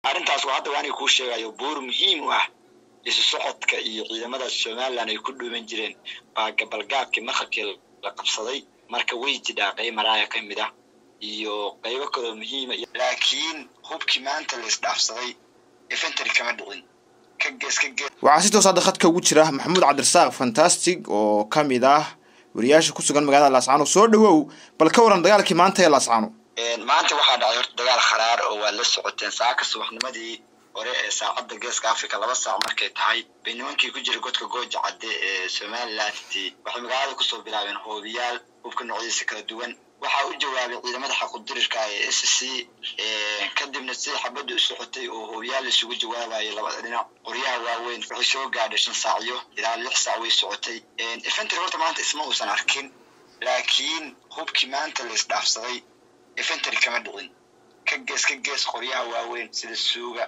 arrintaas waa hadda waaniga kuu sheegayo buur muhiim u ah isu socodka iyo ciidamada somalilan ay ku dhuuman jireen baa gabalgaabkii maqalkii la qabsaday marka way jidhaa qayb maraaya ka mid ah iyo qaybo kaloo muhiima laakiin hubkii maanta la isdhaafsaday efentary kama dhicin ka gees ka gees waxaa si toos hadda khadka ugu jira maxamuud cabdirasaaq fantastic oo ka mid ah wariyaasha ku sugan magaalada laascaano soo dhawow bal ka waran dagaalkii maanta ee laascaano maanta waxaa dhacay horta dagaal kharaar oo waad la socoteen saaka subaxnimadii hore ee saacadda geeska africa laba saac markay tahay bay nimankii ku jira godka gooja cadde ee somalilan waxay magaalada kusoo bilaabeen hoobiyaal hubka noocyadiisa kala duwan waxaa u jawaabay ciidamada xaqudirirka ee s c kadibna sida xabadda u socotay oo hoobiyaal isugu jawaabayay labada dhinac qoryaha waaweyn waxay soo gaadhay shan saacyo ilaa lix saac way socotay efentry horta maanta isma uusan arkin laakiin hubkii maanta la isdhaafsaday efentry kama dhicin ka gees ka gees qoryaha waaweyn sida suuga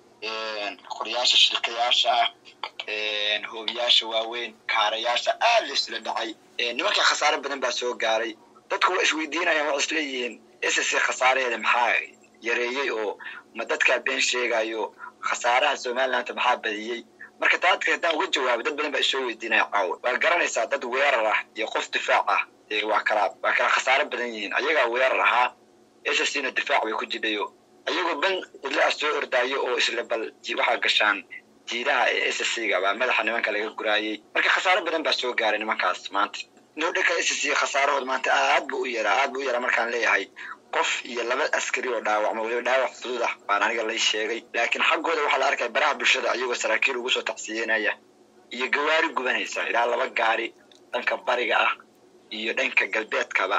qoryaasha shirkayaasha ah hoobiyaasha waaweyn kaarayaasha aad la isla dhacay nimanka khasaare badan baa soo gaaray dadku waa isweydiinayaan waa isleeyihiin s c khasaareheeda maxaa yareeyey oo ma dadkaa been sheegayo khasaaraha somaliland maxaa badiyey marka taadka haddaan uga jawaabo dad badan baa isoo weydiinaya caawa waa garanaysaa dad weerar ah iyo qof difaac ah waa kala waa kala khasaare badan yihiin ayagaa weerar ahaa s c na difaac bay ku jidhayo ayagoo ban cidla ah soo ordaayo oo isla bal waxaa gashaan jiidaha ee s c ga baa madaxa nimanka laga guraayey marka khasaare badan baa soo gaaray nimankaas maanta nodhanka s c khasaarahood maanta aad bu u yaraa aad bu u yaraa markaan leeyahay qof iyo laba askari oo dhaawacma weliba dhaawac fudud ah baan aniga lay sheegay laakiin xaggooda waxaa la arkaya baraha bulshada ayagoo saraakiil ugu soo tacsiyenaya iyo gawaari gubanaysa ilaa laba gaari dhanka bariga ah iyo dhanka galbeedkaba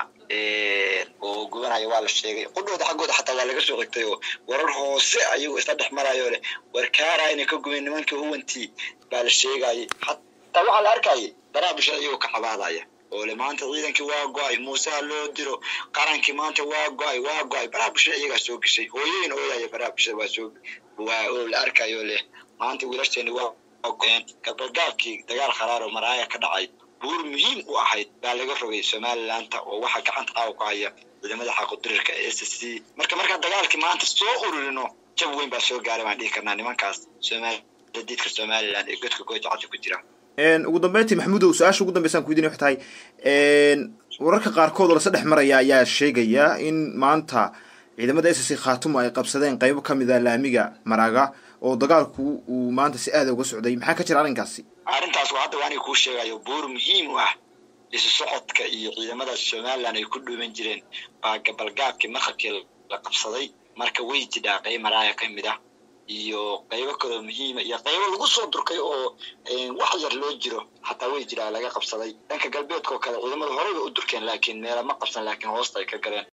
oo gubanaya waa la sheegay qudhooda xaggooda xataa waa laga soo xigtay oo warar hoose ayagoo isla dhex marayo leh warkaara inay ka gubeen nimankii huwantii baa la sheegayay xataa waxaa la arkayay baraha bulshada ayagoo ka cabaadaya oo le maanta ciidankii waa go-ay muuseha loo diro qarankii maanta waa go-ay waa go-ay baraha bulshada iyagaa soo geshay hooyooyin ooyaya baraha bulshada waa soo waa oo la arkayo leh maanta wiilasheeni waa go-een gabalgaabkii dagaal kharaar oo maraaya ka dhacay buur muhiim u ahayd baa laga rogay somalilandta oo waxaa gacanta caawa ku haya ciidamada xaqudirirka ee s c marka markaan dagaalkii maanta soo ururino jab weyn baa soo gaaray baan dhihi karnaa nimankaas somalidiidka somaliland ee godka gooja cadda ku jira ugu dambeyntii maxamuudow su-aasha ugu dambeysaan ku weydiinay waxay tahay wararka qaarkood oo lase dhex maraya ayaa sheegaya in maanta ciidamada s c khaatumo ay qabsadeen qaybo ka mid a laamiga maraga oo dagaalku uu maanta si aada uga socday maxaa ka jira arrinkaasi arrintaas waa hadda waaniga kuu sheegayo buur muhiim u ah isu socodka iyo ciidamada somalilan ay ku dhuuman jireen baa gabalgaabkii maqalkii la qabsaday marka way jidhaa qayb maraaya ka mid ah iyo qaybo kaloo muhiima iyo qaybo lagu soo durkay oo wax yar loo jiro xataa way jiraa laga qabsaday dhanka galbeedka oo kale ciidamada horeyba u durkeen laakiin meela ma qabsan laakiin hoosta ay ka galeen